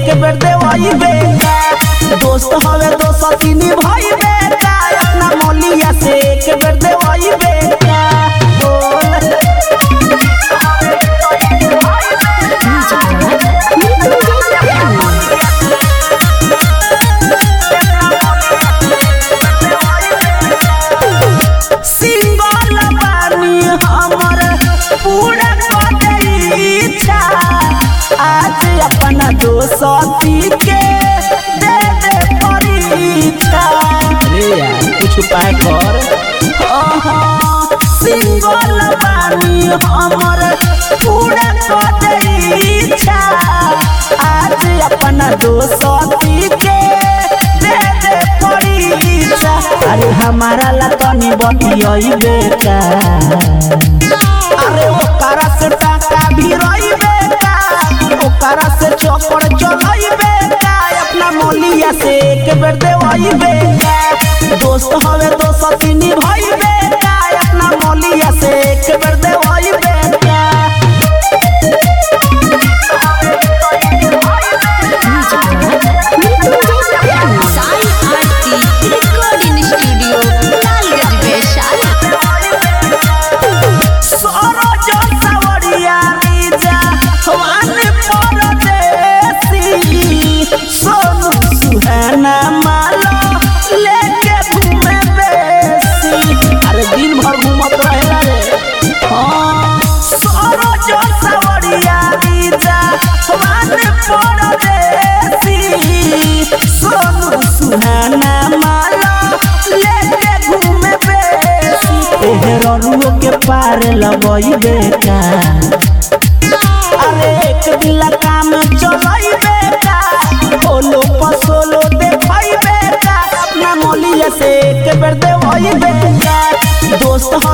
एक बेर देवई बेटा दोस्त हवे दोस्त तीन भाई बेटा अपना मौलिया से एक बेर देवई बेटा बोल सिंगल बानी हमर पूरा कर इच्छा आज अपना दोस्ती के दे दे परीक्षा रे यार कुछ उपाय कर सिंगल बानी हमर पूरा कर इच्छा आज अपना दोस्ती के दे दे परीक्षा अरे हमारा ला तनी बतियई बेटा अरे ओकरा से टाका भी रही बेटा ओकरा से चौपड़ चलई बेटा अपना मोलिया से एक बेर देवई बेटा दोस्त हवे दोस्त तीन भाई बेटा अपना मोलिया से एक बेर देवई बेटा साई आरती रिकॉर्डिंग स्टूडियो लालगंज वैशाली सरोज सावरिया रीजा हवान परदेसी सोनू सुहाना माला लेके घूमे बेसी अरे दिन भर घूमत रहेला रे हाँ सरोज सावरिया रीजा हवान परदेसी सोनू सुहाना माला लेके घूमे बेसी एहरनुओ के पार लगई बेटा अरे एक दिला काम चलई बेटा होलो पसोलो देखई बेटा अपना मोलिया से एक बेर देवई बेटा दोस्त